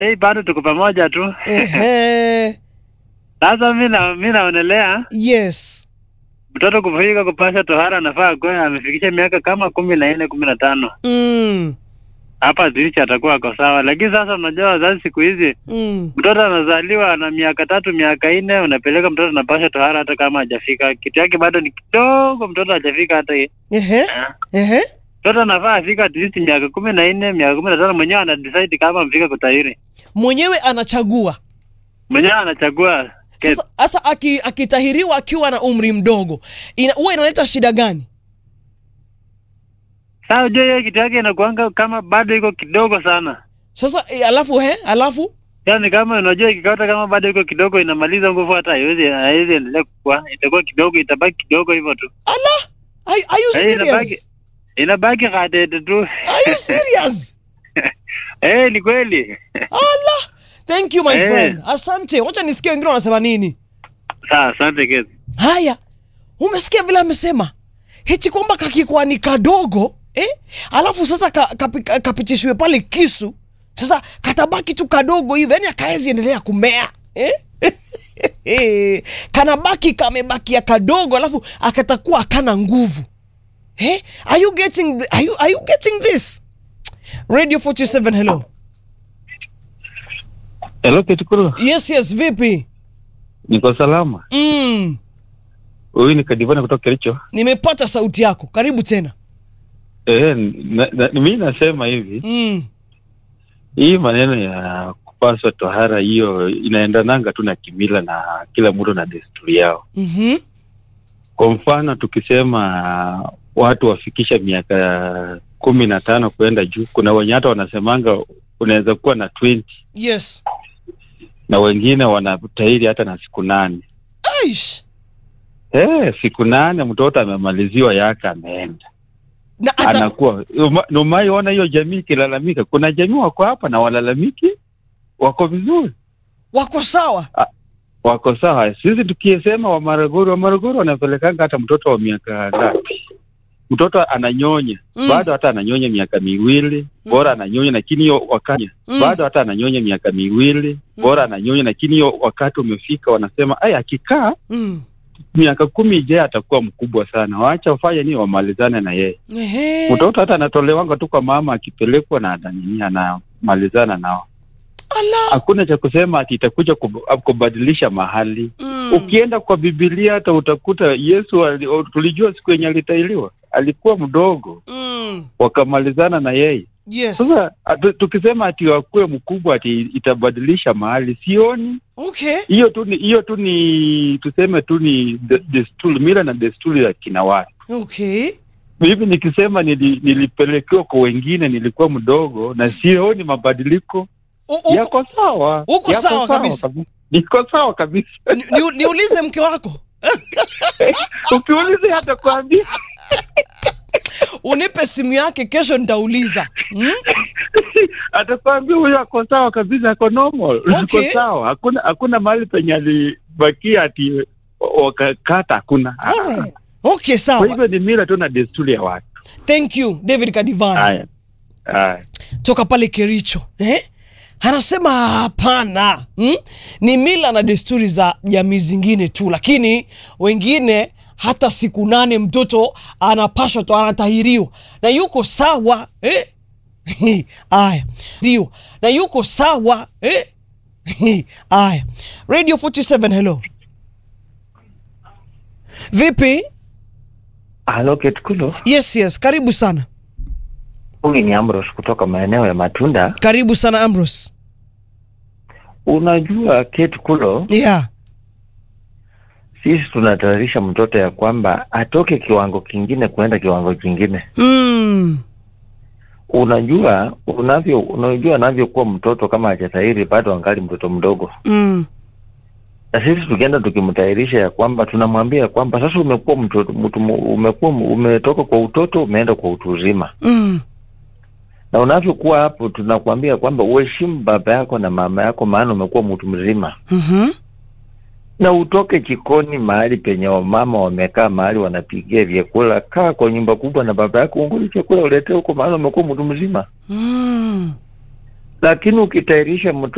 hey, bado tuko pamoja tu. Ehe. Sasa mi na mi naonelea Yes. mtoto kufika kupasha tohara anafaa kuwa amefikisha miaka kama kumi na nne kumi na tano Mm. hapa zicha atakuwa ako sawa, lakini sasa unajua wazazi siku hizi Mm. mtoto anazaliwa na miaka tatu miaka nne, unapeleka mtoto anapasha tohara hata kama hajafika kitu yake bado ni kidogo, mtoto hajafika hata hii. Ehe. Ehe. Mtoto anafaa afika at least miaka kumi na nne miaka kumi na tano mwenyewe ana decide kama amefika kutahiri, Mwenyewe anachagua. mwenyewe anachagua Ke- Sasa sasa aki, akitahiriwa akiwa na umri mdogo ina, huwa inaleta shida gani? Sasa unajua hiyo kitu yake inakuanga kama bado iko kidogo sana, Sasa e, alafu he, alafu yaani kama unajua ikikata kama bado iko kidogo, inamaliza nguvu, hata haiwezi haiwezi endelea kukua, itakuwa kidogo, itabaki kidogo hivyo tu, ala are, are you Eh, inabaki- serious? inabaki kadede tu. Are you serious? Eh, ni kweli. ala thank you my Eh. friend asante wacha nisikie wengine wanasema nini Sawa, asante Kezi. haya umesikia vile amesema hichi kwamba kakikuwa ni kadogo eh? alafu sasa ka, kapi- ka, kapitishwe pale kisu sasa katabaki tu kadogo hivi yani akaezi endelea kumea eh? kanabaki kamebakia kadogo alafu akatakuwa akana nguvu eh? are you getting th- are you, are you getting this radio 47 hello Hello Kitukuru, yes yes vipi niko salama. mm, Huyu ni Kadivana kutoka Kericho. nimepata sauti yako karibu tena Eh, na, na, mi nasema hivi, mm. hii maneno ya kupaswa tohara hiyo inaendananga tu na kimila na kila mtu na desturi yao. mm-hmm. Kwa mfano tukisema watu wafikisha miaka kumi na tano kuenda juu, kuna wenye hata wanasemanga unaweza kuwa na 20 yes na wengine wanatahiri hata na siku nane. Aish. Eh, siku nane mtoto amemaliziwa yake ameenda na ata, anakuwa Uma- na umaiona hiyo jamii ikilalamika. Kuna jamii wako hapa na walalamiki, wako vizuri, wako sawa wako sawa. Sisi tukisema wa Maragoro, wa Maragoro wanapelekanga hata mtoto wa miaka ngapi, mtoto ananyonya Mm. bado hata ananyonya miaka miwili bora ananyonya, lakini hiyo wakati Mm. bado hata ananyonya miaka miwili bora ananyonya, lakini hiyo wakati umefika, wanasema ai, akikaa mm. miaka kumi ijayo atakuwa mkubwa sana, waacha wafanye nini, wamalizane na yeye. Ehe. mtoto hata anatolewanga tu kwa mama akipelekwa na ananini anamalizana nao Ala. hakuna cha kusema ati itakuja kub- kubadilisha mahali Mm. ukienda kwa bibilia hata utakuta yesu ali, o- tulijua siku yenye alitailiwa alikuwa mdogo Mm. wakamalizana na yeye yes sasa atu- tukisema ati wakuwe mkubwa ati itabadilisha mahali sioni okay hiyo tu ni hiyo tu ni tuseme tu ni de- desturi mila na desturi ya kina watu okay hivi nikisema nili, nilipelekewa kwa wengine nilikuwa mdogo na sioni mabadiliko U- uko- yako sawa uko yako sawa kabisa. kabisa. niko sawa kabisa ni- ni- niulize mke wako ukiuliza hata kuambia unipe simu yake kesho nitauliza mm? atakwambia huyo ako sawa kabisa ako normal Okay. uko sawa hakuna hakuna mahali penye alibakia ati wakakata hakuna Alright. okay kwa sawa hivyo ni mila tu na desturi ya watu thank you david kadivana haya haya toka pale kericho eh? anasema hapana hmm? ni mila na desturi za jamii zingine tu lakini wengine hata siku nane mtoto anapashwa to anatahiriwa na yuko sawa eh? aya ndio na yuko sawa eh? aya radio 47 hello vipi Halo Ketkulo, yes yes karibu sana huyu ni Ambrose kutoka maeneo ya Matunda. karibu sana ambros Unajua Ketkulo, yeah sisi tunatayarisha mtoto ya kwamba atoke kiwango kingine kuenda kiwango kingine. mm. Unajua unavyo unajua anavyokuwa mtoto kama hajatahiri bado angali mtoto mdogo, Mm. na sisi tukienda tukimtayarisha ya kwamba tunamwambia ya kwamba sasa umekuwa mtoto mtu, umekuwa umetoka kwa utoto umeenda kwa utu uzima, Mm. na unavyokuwa hapo tunakuambia kwamba uheshimu baba yako na mama yako, maana umekuwa mtu mzima Mhm. na utoke jikoni mahali penye wamama wamekaa mahali wanapigia vyakula. Kaa kwa nyumba kubwa na baba yako, unguli chakula uletee huko, maana umekuwa mtu mzima. Mm. Lakini ukitayarisha mtoto